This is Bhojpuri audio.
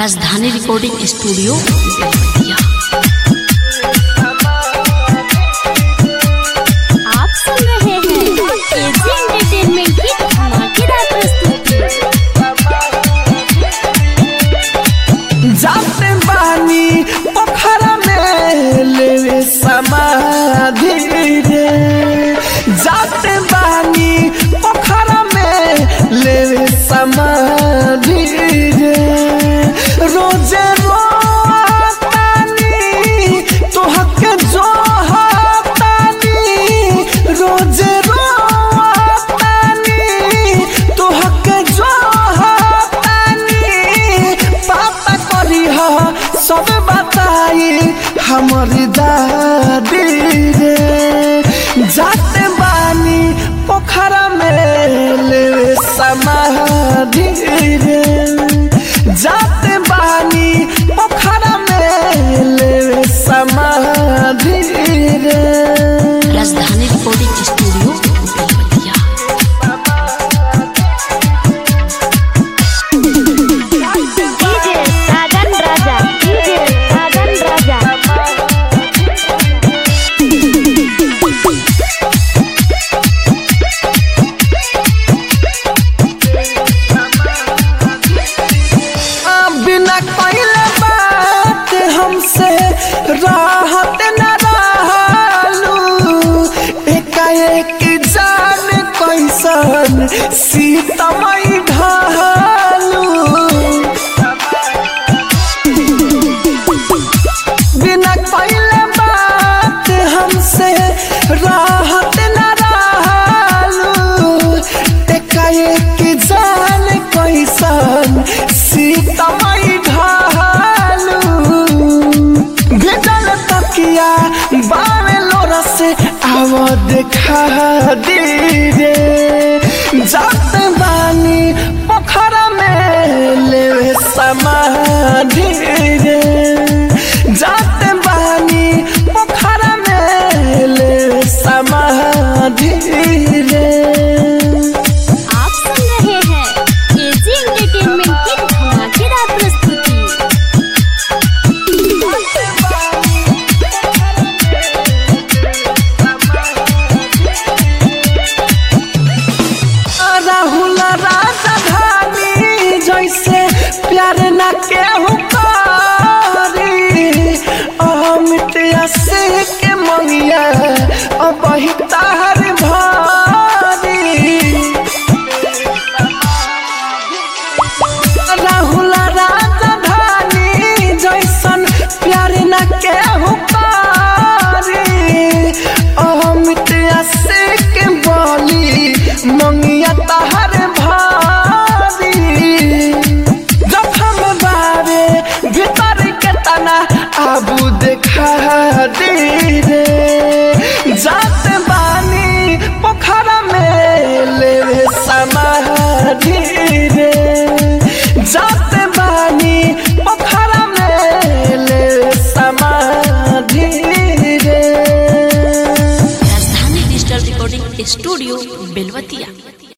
राजधानी रिकॉर्डिंग स्टूडियो बेलवतिया आप सुन रहे हैं एजी एंटरटेनमेंट की धमाकेदार प्रस्तुति जाते बानी पोखरा में लेवे समाधि रे जाते बानी पोखरा में लेवे समाधि रे रोजे रोतानी तोहके जो हतानी रोजे रोतानी तोहके जो हतानी पापा करी ह सब बताई हमारी दादी रे जाते बानी पोखरा में लेवे समाधि रे जाते बानी पोखरा में लेवे समाधि रे Rajdhani recording studio Belwatia DJ Sajan Raja DJ Sajan Raja आ, बिना कइले बात हमसे राहत न रहलू एकाएक जान कैसन सीतमई ढालू बिना कइले बात हमसे राहत न रहलू एकाएक जान कैसन सीतमई ढालू भेजल तकिया बावे लोरा से आव देखा दी रे जात बानी पोखरा में लेवे समाधि रे जात बानी पोखरा में लेवे समाधि रे आप सुन रहे हैं एजी एंटरटेनमेंट की धमाकेदार प्रस्तुति राहुल राजधानी जैसे प्यार न केहू करी अमित से के मंगिया अब तहर